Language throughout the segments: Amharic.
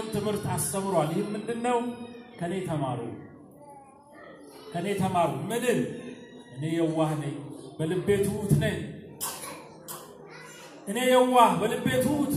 ትምህርት አስተምሯል። ይህ ምንድን ነው? ከኔ ተማሩ፣ ከኔ ተማሩ። ምንን? እኔ የዋህ ነኝ፣ በልቤ ትሑት ነኝ። እኔ የዋህ በልቤ ትሑት፣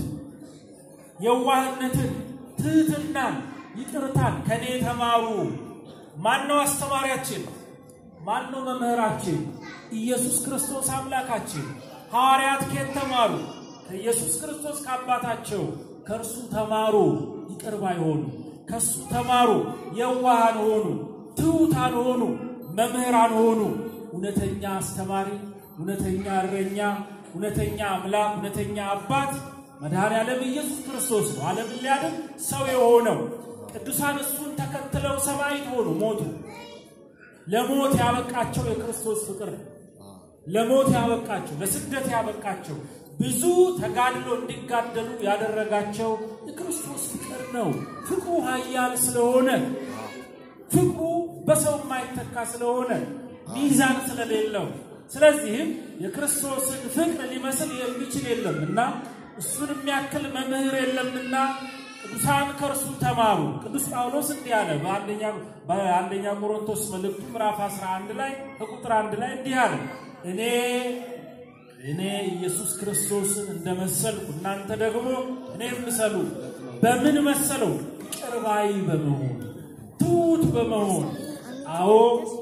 የዋህነትን፣ ትህትናን፣ ይቅርታን ከኔ ተማሩ። ማን ነው አስተማሪያችን? ማን ነው መምህራችን? ኢየሱስ ክርስቶስ አምላካችን። ሐዋርያት ከየት ተማሩ? ከኢየሱስ ክርስቶስ ከአባታቸው ከእርሱ ተማሩ፣ ይቅር ባይ ሆኑ። ከእሱ ተማሩ፣ የዋሃን ሆኑ፣ ትሑታን ሆኑ፣ መምህራን ሆኑ። እውነተኛ አስተማሪ፣ እውነተኛ እረኛ፣ እውነተኛ አምላክ፣ እውነተኛ አባት መድኃኔ ዓለም ኢየሱስ ክርስቶስ ነው። ዓለምን ሊያድን ሰው የሆነው ቅዱሳን እሱን ተከትለው ሰማዕት ሆኑ፣ ሞቱ። ለሞት ያበቃቸው የክርስቶስ ፍቅር ነው። ለሞት ያበቃቸው፣ ለስደት ያበቃቸው፣ ብዙ ተጋድሎ እንዲጋደሉ ያደረጋቸው የክርስቶስ ፍቅር ነው። ፍቅሩ ኃያል ስለሆነ፣ ፍቅሩ በሰው የማይተካ ስለሆነ፣ ሚዛን ስለሌለው፣ ስለዚህም የክርስቶስን ፍቅር ሊመስል የሚችል የለምና እሱን የሚያክል መምህር የለምና ቅዱሳን ከእርሱ ተማሩ። ቅዱስ ጳውሎስ እንዲህ አለ በአንደኛ ቆሮንቶስ መልእክቱ ምዕራፍ 11 ላይ ከቁጥር አንድ ላይ እንዲህ አለ እኔ እኔ ኢየሱስ ክርስቶስን እንደመሰልኩ እናንተ ደግሞ እኔ ምሰሉ። በምን መሰለው? ይቅር ባይ በመሆን ትሑት በመሆን አዎ፣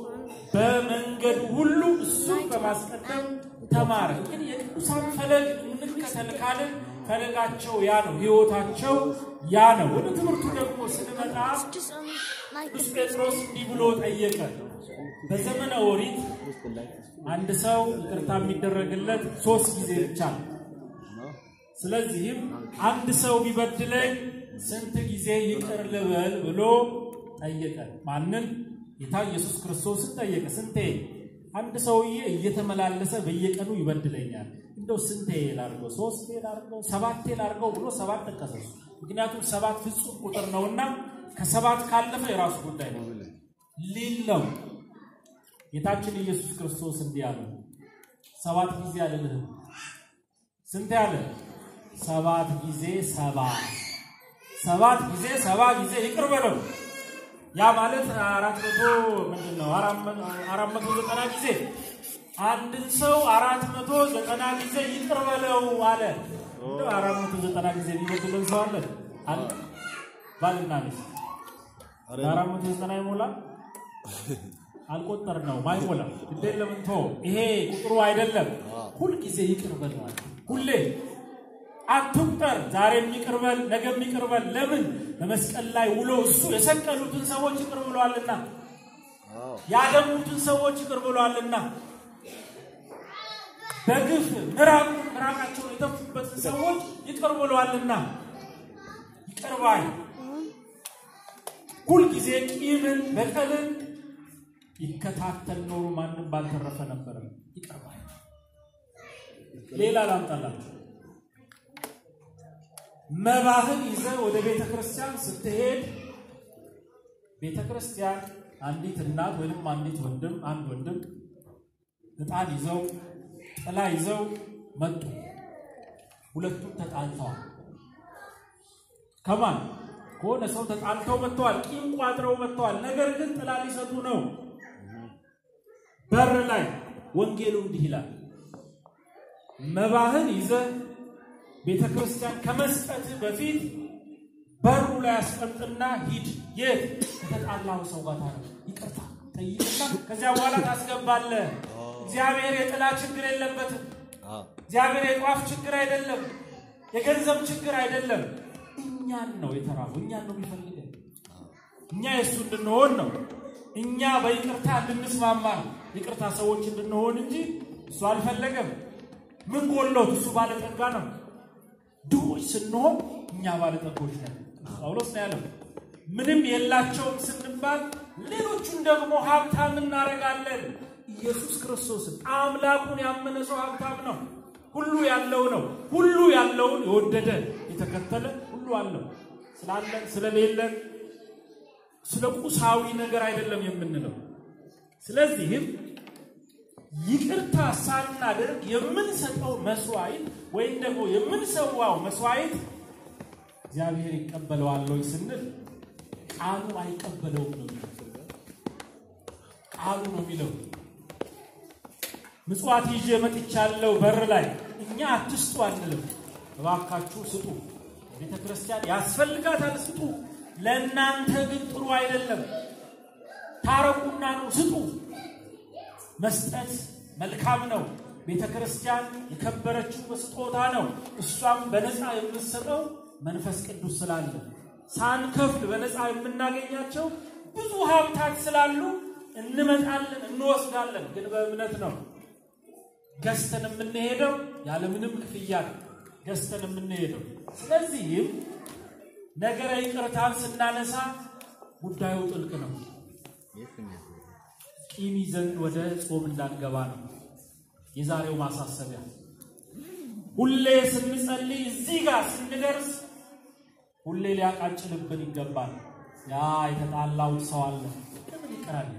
በመንገድ ሁሉ እሱን በማስቀደም ተማረ። ግን የቅዱሳን ፈለግ እንከተል ካልን ፈለጋቸው ያ ነው፣ ሕይወታቸው ያ ነው። ወደ ትምህርቱ ደግሞ ስንመጣ ቅዱስ ጴጥሮስ እንዲህ ብሎ ጠየቀ። በዘመነ ኦሪት አንድ ሰው ይቅርታ የሚደረግለት ሶስት ጊዜ ብቻ ነው። ስለዚህም አንድ ሰው ቢበድለኝ ስንት ጊዜ ይቅር ልበል ብሎ ጠየቀ። ማንን? ጌታ ኢየሱስ ክርስቶስን ጠየቀ። ስንቴ? አንድ ሰውዬ እየተመላለሰ በየቀኑ ይበድለኛል፣ እንደው ስንቴ ላድርገው? ሶስቴ ላድርገው? ሰባቴ ላድርገው ብሎ ሰባት ጠቀሰ። ምክንያቱም ሰባት ፍጹም ቁጥር ነውና ከሰባት ካለፈ የራሱ ጉዳይ ነው ሊል ነው። ጌታችን ኢየሱስ ክርስቶስ እንዲህ አለ፣ ሰባት ጊዜ አልልህም። ስንት ያለ? ሰባት ጊዜ ሰባ ሰባት ጊዜ ሰባ ጊዜ ይቅር በለው። ያ ማለት አራት መቶ ምንድን ነው? አራት መቶ ዘጠና ጊዜ አንድን ሰው አራት መቶ ዘጠና ጊዜ ይቅር በለው አለ። እንደው አራት መቶ ዘጠና ጊዜ የሚበድለን ሰው አለ አለ? ባልና ሚስት አራት መቶ ዘጠና ይሞላል? አልቆጠር ነው ማይሞላ እንዴ ለምን ቶ ይሄ ቁጥሩ አይደለም። ሁልጊዜ ይቅር በል ማለት ሁሌ አትቁጠር። ዛሬም ይቅር በል፣ ነገም ይቅር በል። ለምን በመስቀል ላይ ውሎ እሱ የሰቀሉትን ሰዎች ይቅር ብሏልና፣ ያደሙትን ሰዎች ይቅር ብሏልና፣ በግፍ ምራቅ ምራቃቸውን የተፉበትን ሰዎች ይቅር ብሏልና፣ ይቅር ባይ ሁልጊዜ ቂምን በቀልን ይከታተል ኖሮ ማንም ባልተረፈ ነበረ። ይቅር ባይ ሌላ ላምጣላችሁ። መባህን ይዘህ ወደ ቤተ ክርስቲያን ስትሄድ ቤተ ክርስቲያን አንዲት እናት ወይም አንዲት ወንድም አንድ ወንድም ዕጣን ይዘው ጥላ ይዘው መጡ። ሁለቱም ተጣልተዋል። ከማን ከሆነ ሰው ተጣልተው መጥተዋል። ቂም ቋጥረው መጥተዋል። ነገር ግን ጥላ ሊሰጡ ነው። በር ላይ ወንጌሉ እንዲህ ይላል፣ መባህን ይዘህ ቤተ ክርስቲያን ከመስጠትህ በፊት በሩ ላይ አስቀምጥና ሂድ። የት ከተጣላው ሰው ጋር ታረ ይቅርታ ጠይቅና ከዚያ በኋላ ታስገባለህ። እግዚአብሔር የጥላ ችግር የለበትም። እግዚአብሔር የጧፍ ችግር አይደለም። የገንዘብ ችግር አይደለም። እኛን ነው የተራበው። እኛን ነው የሚፈልገን። እኛ የእሱ እንድንሆን ነው። እኛ በይቅርታ እንድንስማማ ነው። ይቅርታ ሰዎች እንድንሆን እንጂ እሱ አልፈለገም። ምን ጎሎት? እሱ ባለጠጋ ነው። ድሆች ስንሆን እኛ ባለጠጎች ነን። ጳውሎስ ነው ያለው። ምንም የላቸውም ስንባል ሌሎቹን ደግሞ ሀብታም እናደርጋለን። ኢየሱስ ክርስቶስን አምላኩን ያመነ ሰው ሀብታም ነው። ሁሉ ያለው ነው። ሁሉ ያለውን የወደደ የተከተለ ሁሉ አለው። ስላለን ስለሌለን ስለ ቁሳዊ ነገር አይደለም የምንለው። ስለዚህም ይቅርታ ሳናደርግ የምንሰጠው መስዋዕት ወይም ደግሞ የምንሰዋው መስዋዕት እግዚአብሔር ይቀበለዋል ወይ ስንል ቃሉ አይቀበለውም ነው የሚለው። ቃሉ ነው የሚለው። ምጽዋት ይዤ መጥቻለሁ በር ላይ እኛ አትስጡ አንልም። እባካችሁ ስጡ፣ ቤተ ክርስቲያን ያስፈልጋታል፣ ስጡ። ለእናንተ ግን ጥሩ አይደለም። ታረቁና ነው ስጡ። መስጠት መልካም ነው። ቤተ ክርስቲያን የከበረችው በስጦታ ነው። እሷም በነፃ የምትሰጠው መንፈስ ቅዱስ ስላለ ሳንከፍል በነፃ የምናገኛቸው ብዙ ሀብታት ስላሉ እንመጣለን፣ እንወስዳለን። ግን በእምነት ነው ገዝተን የምንሄደው፣ ያለምንም ክፍያ ነው ገዝተን የምንሄደው። ስለዚህም ነገረ ይቅርታን ስናነሳ ጉዳዩ ጥልቅ ነው። ቂም ይዘን ወደ ጾም እንዳንገባ ነው የዛሬው ማሳሰቢያ። ሁሌ ስንጸልይ እዚህ ጋር ስንደርስ ሁሌ ሊያቃጭልብን ይገባል። ያ የተጣላውን ሰው አለ ለምን ይቀራል?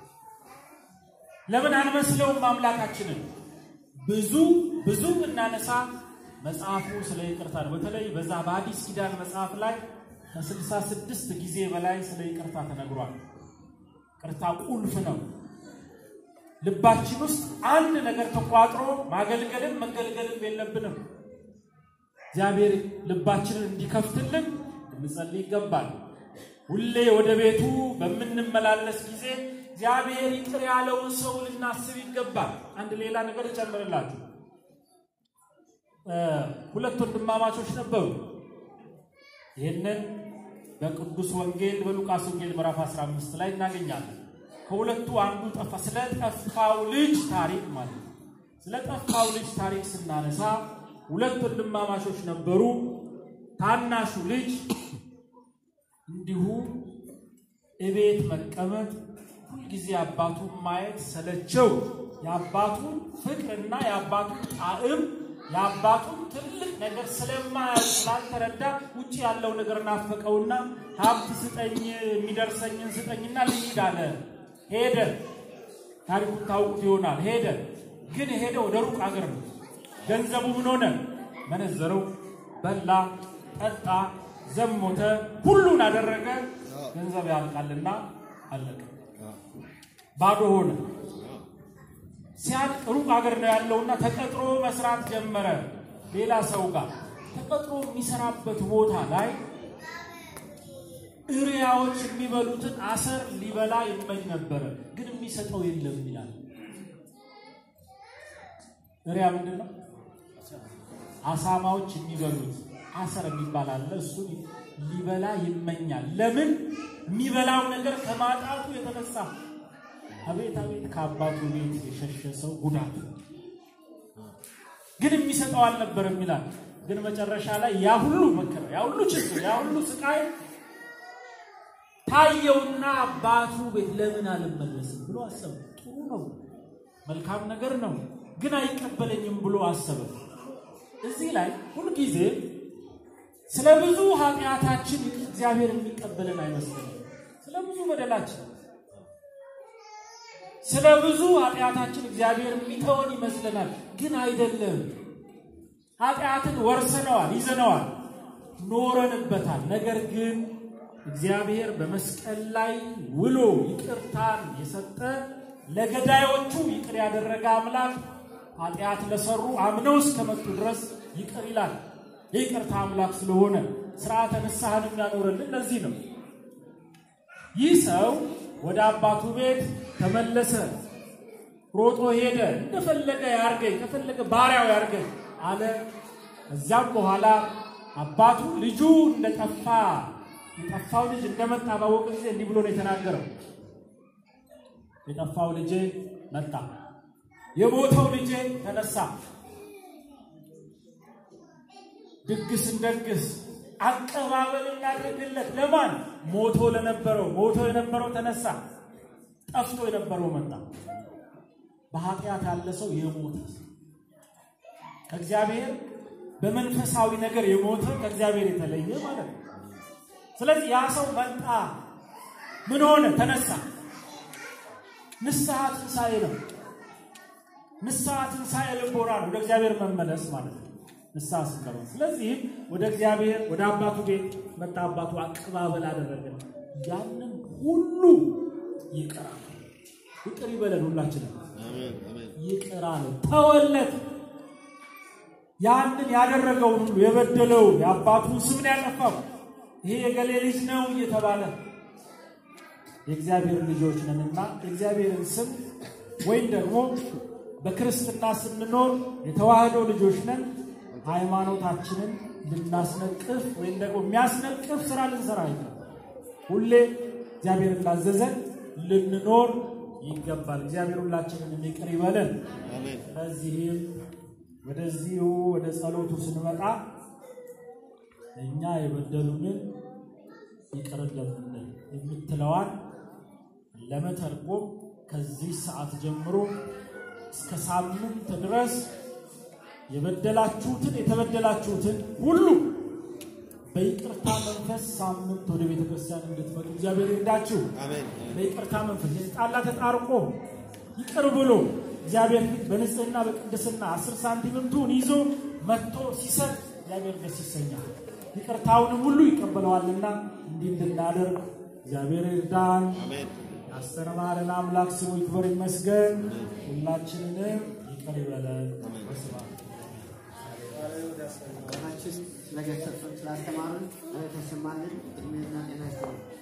ለምን አንመስለውም አምላካችንን? ብዙ ብዙ እናነሳ መጽሐፉ ስለ ይቅርታ ነው። በተለይ በዛ በአዲስ ኪዳን መጽሐፍ ላይ ከስልሳ ስድስት ጊዜ በላይ ስለ ይቅርታ ተነግሯል። ይቅርታ ቁልፍ ነው። ልባችን ውስጥ አንድ ነገር ተቋጥሮ ማገልገልም መገልገልም የለብንም። እግዚአብሔር ልባችንን እንዲከፍትልን እንጸልይ ይገባል። ሁሌ ወደ ቤቱ በምንመላለስ ጊዜ እግዚአብሔር ይቅር ያለውን ሰው ልናስብ ይገባል። አንድ ሌላ ነገር እጨምርላችሁ። ሁለት ወንድማማቾች ነበሩ። ይህንን በቅዱስ ወንጌል በሉቃስ ወንጌል ምዕራፍ 15 ላይ እናገኛለን። ከሁለቱ አንዱ ጠፋ። ስለ ጠፋው ልጅ ታሪክ ማለት ነው። ስለ ጠፋው ልጅ ታሪክ ስናነሳ ሁለት ወንድማማቾች ነበሩ። ታናሹ ልጅ እንዲሁ እቤት መቀመጥ ሁልጊዜ አባቱን ማየት ሰለቸው። የአባቱን ፍቅርና የአባቱን ጣዕም የአባቱን ትልቅ ነገር ስለማያውቅ ስላልተረዳ ውጭ ያለው ነገር ናፈቀውና ሀብት ስጠኝ፣ የሚደርሰኝን ስጠኝና ልሂድ አለ። ሄደ። ታሪኩን ታውቁት ይሆናል። ሄደ። ግን ሄደ ወደ ሩቅ አገር ነው። ገንዘቡ ምን ሆነ? መነዘረው፣ በላ፣ ጠጣ፣ ዘሞተ፣ ሁሉን አደረገ። ገንዘብ ያልቃልና አለቀ። ባዶ ሆነ። ሲያልቅ ሩቅ አገር ነው ያለውና ተቀጥሮ መስራት ጀመረ። ሌላ ሰው ጋር ተቀጥሮ የሚሰራበት ቦታ ላይ እሪያዎች የሚበሉትን አሰር ሊበላ ይመኝ ነበረ፣ ግን የሚሰጠው የለም ይላል። እሪያ ምንድን ነው? አሳማዎች የሚበሉት አሰር የሚባል አለ። እሱን ሊበላ ይመኛል። ለምን? የሚበላው ነገር ከማጣቱ የተነሳ። አቤት አቤት! ከአባቱ ቤት የሸሸ ሰው ጉዳት። ግን የሚሰጠው አልነበረም ይላል። ግን መጨረሻ ላይ ያ ሁሉ መከራ፣ ያ ሁሉ ችግር፣ ያ ሁሉ ስቃይ ታየውና አባቱ ቤት ለምን አልመለስም ብሎ አሰበ። ጥሩ ነው፣ መልካም ነገር ነው፣ ግን አይቀበለኝም ብሎ አሰበ። እዚህ ላይ ሁልጊዜ ስለ ብዙ ኃጢአታችን እግዚአብሔር የሚቀበለን አይመስለንም። ስለ ብዙ በደላችን፣ ስለ ብዙ ኃጢአታችን እግዚአብሔር የሚተወን ይመስለናል፣ ግን አይደለም። ኃጢአትን ወርሰነዋል፣ ይዘነዋል፣ ኖረንበታል። ነገር ግን እግዚአብሔር በመስቀል ላይ ውሎ ይቅርታን የሰጠ ለገዳዮቹ ይቅር ያደረገ አምላክ ኃጢአት ለሰሩ አምነው እስከመጡ ድረስ ይቅር ይላል። የይቅርታ አምላክ ስለሆነ ስርዓተ ንስሐን የሚያኖረልን ለዚህ ነው። ይህ ሰው ወደ አባቱ ቤት ተመለሰ። ሮጦ ሄደ። እንደፈለገ ያርገኝ፣ ከፈለገ ባሪያው ያርገኝ አለ። እዚያም በኋላ አባቱ ልጁ እንደጠፋ የጠፋው ልጅ እንደመጣ ባወቀ ጊዜ እንዲህ ብሎ ነው የተናገረው። የጠፋው ልጄ መጣ፣ የሞተው ልጄ ተነሳ። ድግስ እንደግስ፣ አቀባበል እናድርግለት። ለማን? ሞቶ ለነበረው። ሞቶ የነበረው ተነሳ፣ ጠፍቶ የነበረው መጣ። በኃጢአት ያለ ሰው የሞተ ከእግዚአብሔር በመንፈሳዊ ነገር የሞተ ከእግዚአብሔር የተለየ ማለት ነው። ስለዚህ ያ ሰው መጣ። ምን ሆነ? ተነሳ። ንስሐ ትንሣኤ ነው። ንስሐ ትንሣኤ ልቦና ነው። ወደ እግዚአብሔር መመለስ ማለት ነው። ንስሐ ስንገባ። ስለዚህም ወደ እግዚአብሔር ወደ አባቱ ቤት መጣ። አባቱ አቀባበል አደረገን። ያንን ሁሉ ይቅር አለ። ይቅር ይበለን ሁላችንም ይቅር አለ፣ ተወለት። ያንን ያደረገውን ሁሉ የበደለውን የአባቱን ስም ነው ያጠፋው። ይሄ የገሌ ልጅ ነው እየተባለ የእግዚአብሔር ልጆች ነንና የእግዚአብሔርን ስም ወይም ደግሞ በክርስትና ስንኖር የተዋህዶ ልጆች ነን ሃይማኖታችንን ልናስነቅፍ ወይም ደግሞ የሚያስነቅፍ ስራ ልንሰራ አይገባም። ሁሌ እግዚአብሔር እንዳዘዘን ልንኖር ይገባል። እግዚአብሔር ሁላችንን ይቅር ይበለን። ከዚህም ወደዚሁ ወደ ጸሎቱ ስንመጣ እኛ የበደሉንን ይቅር እንደምንል የምትለዋን ለመተርጎም ከዚህ ሰዓት ጀምሮ እስከ ሳምንት ድረስ የበደላችሁትን የተበደላችሁትን ሁሉ በይቅርታ መንፈስ ሳምንት ወደ ቤተ ክርስቲያን እንድትመጡ እግዚአብሔር ይርዳችሁ። በይቅርታ መንፈስ የተጣላ ተጣርቆ ይቅር ብሎ እግዚአብሔር ፊት በንጽህና በቅድስና አስር ሳንቲምም ትሁን ይዞ መጥቶ ሲሰጥ እግዚአብሔር ደስ ይሰኛል። ይቅርታውንም ሁሉ ይቀበለዋልና እንዲህ እንድናደርግ እግዚአብሔር ይርዳን። ያስተማረን አምላክ ስሙ ይክበር ይመስገን። ሁላችንንም ይቅር ይበለን። በስብሐት ስለገሰጹን ስላስተማሩን ተሰማልን እድሜና ጤና ይስጥልን።